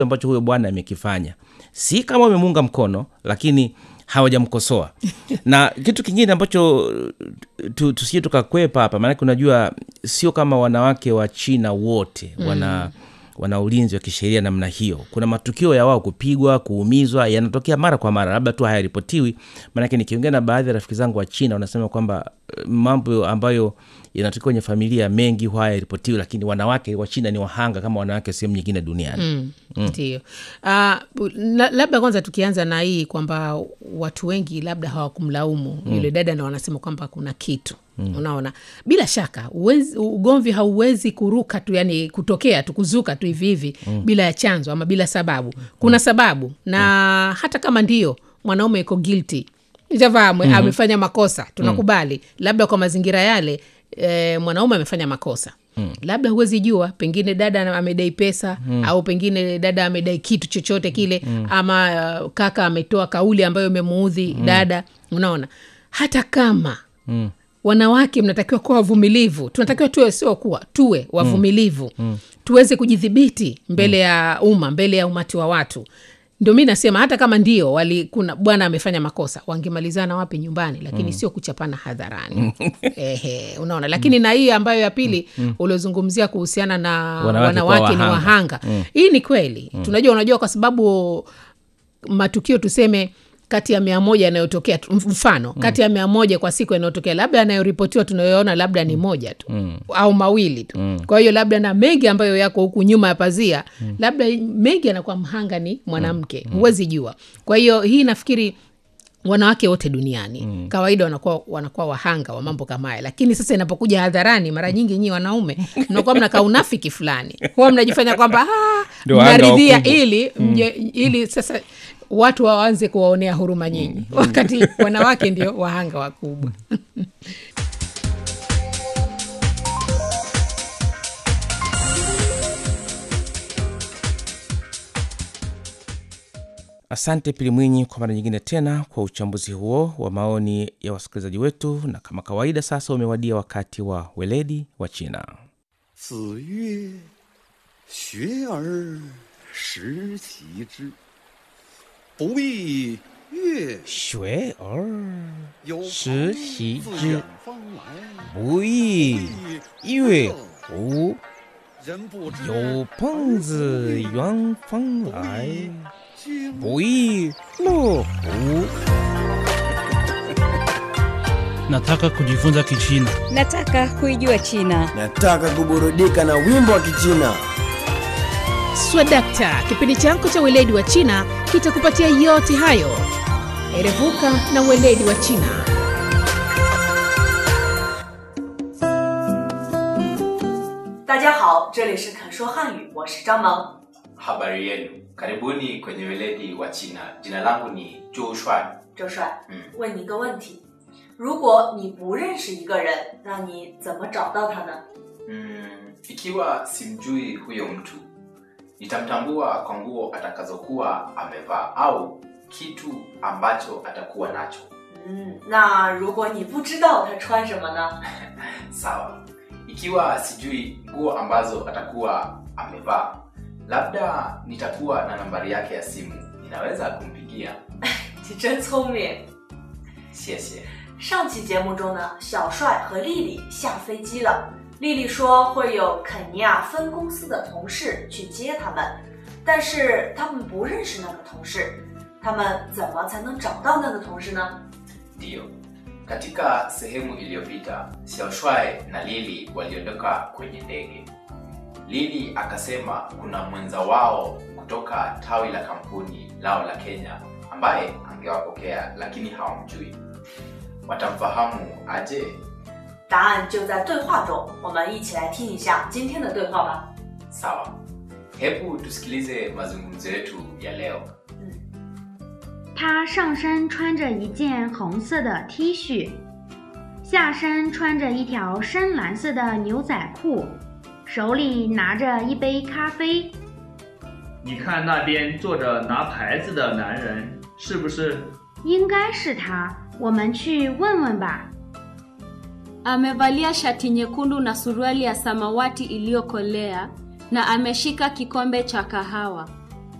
ambacho huyo bwana amekifanya si kama wamemuunga mkono lakini hawajamkosoa na kitu kingine ambacho tu, tusije tukakwepa hapa maanake unajua sio kama wanawake wa china wote wana mm wana ulinzi wa kisheria namna hiyo kuna matukio ya wao kupigwa kuumizwa yanatokea mara kwa mara labda tu hayaripotiwi maanake nikiongea na baadhi ya rafiki zangu wa china wanasema kwamba eh, mambo ambayo yanatokea kwenye familia mengi huwa hayaripotiwi lakini wanawake wa china ni wahanga kama wanawake sehemu nyingine duniani Mm, ndio uh, labda kwanza tukianza na hii kwamba watu wengi labda hawakumlaumu mm. yule dada na wanasema kwamba kuna kitu mm. unaona bila shaka uwezi, ugomvi hauwezi kuruka tu yani kutokea tu kuzuka tu hivi hivi mm. bila ya chanzo ama bila sababu kuna sababu na mm. hata kama ndio mwanaume iko guilty javaa mm-hmm. amefanya makosa tunakubali mm. labda kwa mazingira yale e, mwanaume amefanya makosa Mm. labda huwezi jua pengine dada amedai pesa mm. au pengine dada amedai kitu chochote kile mm. ama uh, kaka ametoa kauli ambayo imemuudhi mm. dada unaona hata kama mm. wanawake mnatakiwa kuwa wavumilivu tunatakiwa tuwe sio kuwa tuwe wavumilivu mm. tuweze kujidhibiti mbele mm. ya umma mbele ya umati wa watu ndio mi nasema hata kama ndio wali kuna bwana amefanya makosa wangemalizana wapi nyumbani lakini mm. sio kuchapana hadharani Ehe, unaona lakini mm. na hii ambayo ya pili mm. uliozungumzia kuhusiana na Wanawake wanawake, kuwa ni wahanga. wahanga mm. hii ni kweli mm. tunajua unajua kwa sababu matukio tuseme kati ya mia moja yanayotokea tu- mfano mm. kati ya mia moja kwa siku yanayotokea labda yanayoripotiwa tunayoona labda ni moja tu mm. au mawili tu mm. kwa hiyo labda na mengi ambayo yako huku nyuma ya pazia mm. labda mengi yanakuwa mhanga ni mwanamke huwezi jua kwa hiyo hii nafikiri wanawake wote duniani mm. kawaida wanakuwa wanakuwa wahanga wa mambo kama haya lakini sasa inapokuja hadharani mara nyingi nyii wanaume mnakuwa mnakaa unafiki fulani huwa mnajifanya kwamba "Ah, Ndio wahanga mnaridhia wakubwa." ili mje, ili sasa watu waanze kuwaonea huruma nyinyi wakati wanawake ndio wahanga wakubwa asante pili mwinyi kwa mara nyingine tena kwa uchambuzi huo wa maoni ya wasikilizaji wetu na kama kawaida sasa umewadia wakati wa weledi wa china 子曰：“学而时齐之，不亦乐学而有时朋习自之远方来， 不亦乐乎人不知有朋自远方来经不亦乐乎 Nataka kujifunza Kichina. Nataka kuijua China. Nataka kuburudika na wimbo wa Kichina. swadakta kipindi chako cha weledi wa china kitakupatia yote hayo erevuka na weledi wa china 大家好，这里是肯说汉语，我是张萌。 Habari yenu, karibuni kwenye weledi wa China. Jina langu ni Zhou Shuai. 周帅， 嗯问你个问题：如果你不认识一个人，那你怎么找到他呢？ Mm, ikiwa simjui huyo mtu, nitamtambua kwa nguo atakazokuwa amevaa au kitu ambacho atakuwa nacho. 嗯，那如果你不知道他穿什么呢？ Sawa. Ikiwa sijui nguo ambazo atakuwa amevaa, labda nitakuwa na nambari yake ya simu, ninaweza kumpigia. 你真聪明。 谢谢。 上期节目中呢，小帅和丽丽下飞机了。丽丽说会有肯尼亚分公司的同事去接他们，但是他们不认识那个同事，他们怎么才能找到那个同事呢？ Ndiyo. Katika sehemu iliyopita, Xiaoshuai na Lili waliondoka kwenye ndege. Lili akasema kuna mwenza wao kutoka tawi la kampuni lao la Kenya ambaye angewapokea lakini hawamjui. Watamfahamu aje? 答案就在对话中，我们一起来听一下今天的对话吧。 Sawa. Hebu tusikilize mazungumzo yetu ya leo. 他上身穿着一件红色的 T 恤，下身穿着一条深蓝色的牛仔裤，手里拿着一杯咖啡。 你看那边坐着拿牌子的男人，是不是？ 应该是他，我们去问问吧。 Amevalia shati nyekundu na suruali ya samawati iliyokolea na ameshika kikombe cha kahawa.